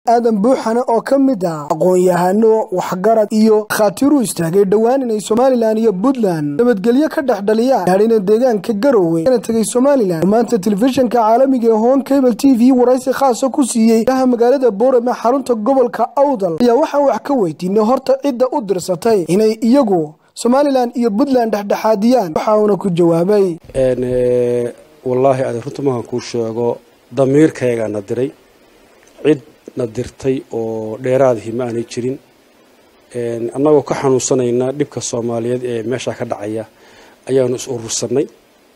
aadan buuxane oo ka mid ah aqoon-yahano waxgarad iyo khaatiru istaagay dhowaan inay somalilan iyo puntland nabadgelyo ka dhex dhaliyaan hadhina deegaanka garowe kana tegay somalilan maanta telefishinka caalamiga ee hon cable t v waraysi khaasa ku siiyey ilaha magaalada boorame xarunta gobolka awdal ayaa waxaan wax ka weydiinay horta cidda u dirsatay inay iyagu somalilan iyo puntland dhexdhexaadiyaan waxa uuna ku jawaabay wallaahi adi runta mahan kuu sheego damiirkaygaana diray cid na dirtay oo dheeraadihii ma aanay jirin annagoo ka xanuunsanayna dhibka soomaaliyeed ee meeshaa ka dhacaya ayaanu is urursanay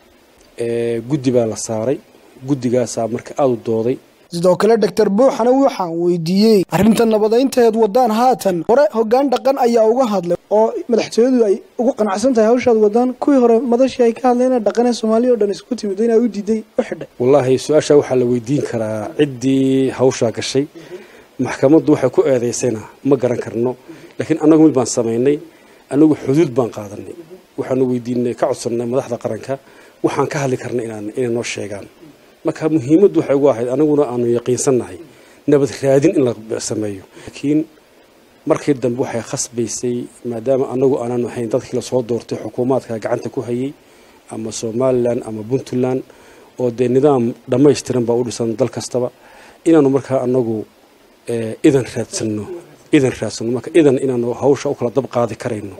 guddi baa la saaray guddigaasaa marka aada u dooday sidoo kale doctor buuxane waxaan weydiiyey arrinta nabadaynteed wadaan haatan hore hoggaan dhaqan ayaa uga hadlay oo madaxtooyadu ay ugu qanacsan tahay hawshaad wadaan kuwii hore madashii ay ka hadleen dhaqanee soomaaliya o dhan isku timid inaa u diiday u xidhay wallaahi su-aashaa waxaa la weydiin karaa ciddii hawshaa gashay maxkamaddu waxay ku eedaysayna ma garan karno laakiin annagu mid baan samaynay annagu xuduud baan qaadanay waxaanu weydiinay ka codsannay madaxda qaranka waxaan ka hadli karna inay noo sheegaan marka muhiimaddu waxay ugu ahayd anaguna aanu yaqiinsannahay nabad raadin in la sameeyo laakiin markii dambe waxay khasbaysay maadaama anagu aanan ahayn dadkii lasoo doortay xukuumaadka gacanta ku hayay ama somalilan ama puntland oo dee nidaam dhammaystiran baa u dhisan dal kastaba inaanu markaa anagu idan raadsanno idan raadsanno marka idan inaanu hawsha u kala dab qaadi karayno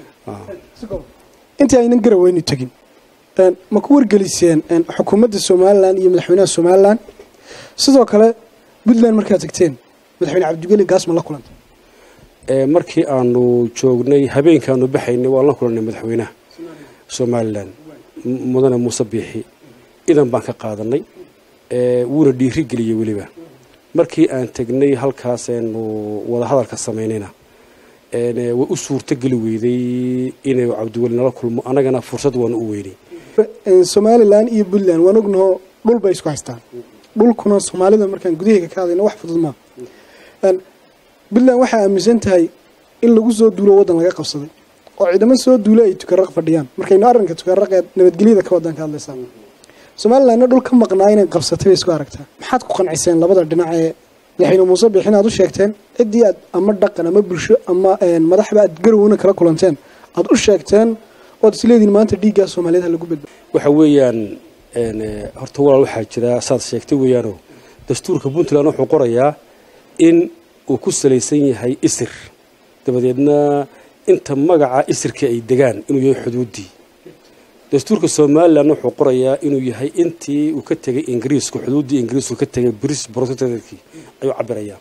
intii aynan garaweynu tegin ma ku wargeliseen xukuumadda somalilan iyo madaxweynaha somalilan sidoo kale puntland markaad tagteen madaxweyne cabdigeli gaas ma la kulantay markii aanu joognay habeenkaanu baxaynay waan la kulannay madaxweynaha somalilan mudane muuse biixi idan baan ka qaadanay wuuna dhiiri geliyey weliba markii aan tegnay halkaasaynu wadahadalka samaynayna way u suurto geli weyday inay cabdiweli nala kulmo annagana fursad waanu u weynay somalilan iyo puntland waan ognaho dhul bay isku haystaan dhulkuna soomaalida markaan gudaheyga ka hadlayna wax fudud maa puntland waxay aaminsan tahay in lagu soo duulo waddan laga qabsaday oo ciidamo soo duula ay tukaraq fadhiyaan markaynu arrinka tukaraqee nabadgelyada ka wadan ka hadlaysaa somalilandna dhul ka maqnaa inay qabsatay bay isku aragtaa maxaad ku qanciseen labada dhinac ee madaxweyne muuse biixin aad u sheegteen ciddii aad ama dhaqan ama bulsho ama madaxba aad garowna kala kulanteen aad u sheegteen oad isleediin maanta dhiiggaa soomaaliyed ha lagu badba waxa weeyaan horta walaal waxaa jira saad sheegtay weeyaanoo dastuurka puntland wuxuu qorayaa in uu ku salaysan yahay isir dabadeedna inta magaca isirka ay degaan inuu yahay xuduuddii dastuurka somalilan wuxuu qorayaa inuu yahay intii uu ka tegay ingiriisku xuduuddii ingiriisku ka tegay bris protectorkii ayuu cabirayaa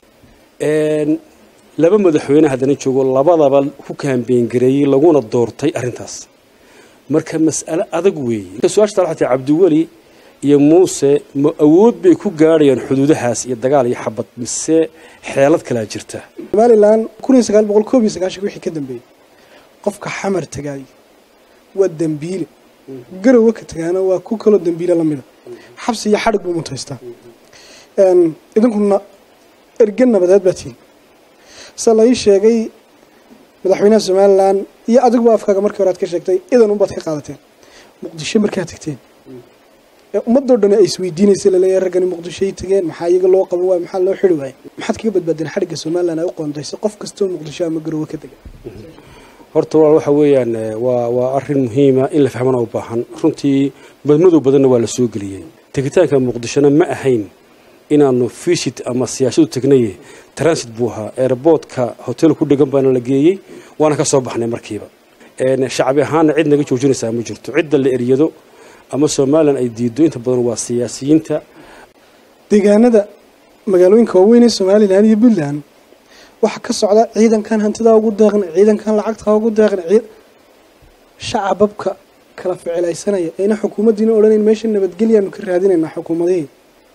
laba madaxweyne haddana joogo labadaba ku kaambeyngareeyey laguna doortay arrintaas marka mas'ale adag weeye su-aasha tal xataa cabdiweli iyo muuse ma awood bay ku gaadhayaan xuduudahaas iyo dagaal iyo xabad mise xeelad kalaa jirta somalilan kun iyo sagaal boqol koob iyo sagaashan wixii ka dambeeyey qofka xamar tagaay waa dembiile garowe ka tagaana waa ku kaloo dembiile lamida xabsi iyo xadhig buu mutaystaa idinkuna erge nabadeed baa tihin se la ii sheegay madaxweynaha somalilan iyo adiguba afkaaga markii hore aad ka sheegtay idan unbaad ka qaadateen muqdisho markaad tagteen ummadoo dhan ay isweydiinaysa laleeyahay raggani muqdishoay tageen maxaa iyaga loo qaban waay maxaa loo xiri waayay maxaad kaga badbaadeen xadhigga somalilan ay u qoondayso qof kastoo muqdisho ama garowe ka dega horta walaal waxa weeyaan waa waa arrin muhiima in la fahmana u baahan runtii badmadow badanna waa la soo geliyey tegitaanka muqdishona ma ahayn inaanu fishit ama siyaasadu tegnaye transit buu ahaa airboortka hotel ku dhegan baana la geeyey waana ka soo baxnay markiiba shacbi ahaanna cid naga joojinaysaa ma jirto cidda la eryado ama somalilan ay diido inta badan waa siyaasiyiinta deegaanada magaalooyinka waaweyn ee somalilan iyo puntland waxaa ka socda ciidankan hantidaa ugu deeqna ciidankan lacagtaa ugu deeqna shacababka kala ficilaysanaya ayna xukuumaddiina odhanayn meesha nabadgelyaanu ka raadinaynaa xukuumadihii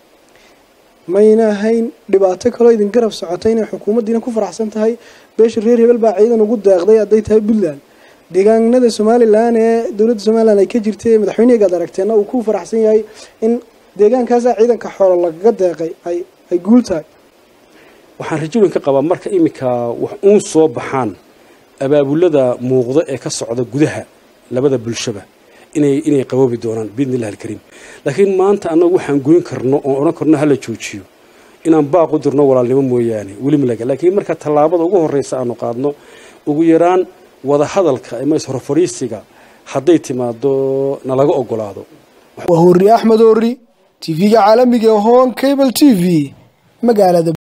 mayna ahayn dhibaato kaloo idin garab socotay inay xukuumaddiina ku faraxsan tahay beesha reer hebel baa ciidan ugu deeqday hadday tahay puntland deegaanada somalilan ee dowladda somalilan ay ka jirtay madaxweynehgaad aragteenna uu ku faraxsan yahay in deegaankaasaa ciidanka xoolo lagaga deeqay ay ay guul tahay waxaan rajooyin ka qabaa marka iminka wax uun soo baxaan abaabulada muuqda ee ka socda gudaha labada bulshaba inay inay qaboobi doonaan biidni illahi alkariim laakiin maanta annagu waxaan goyn karno oon odhan karno hala joojiyo inaan baaq u dirno walaalnimo mooyaane weli malaga laakiin marka tallaabada ugu horreysa aanu qaadno ugu yaraan wada hadalka ama is-horfadhiisiga hadday timaado nalaga ogolaado waa hori axmed hori tv-ga caalamiga ee hoon cable t v magaalada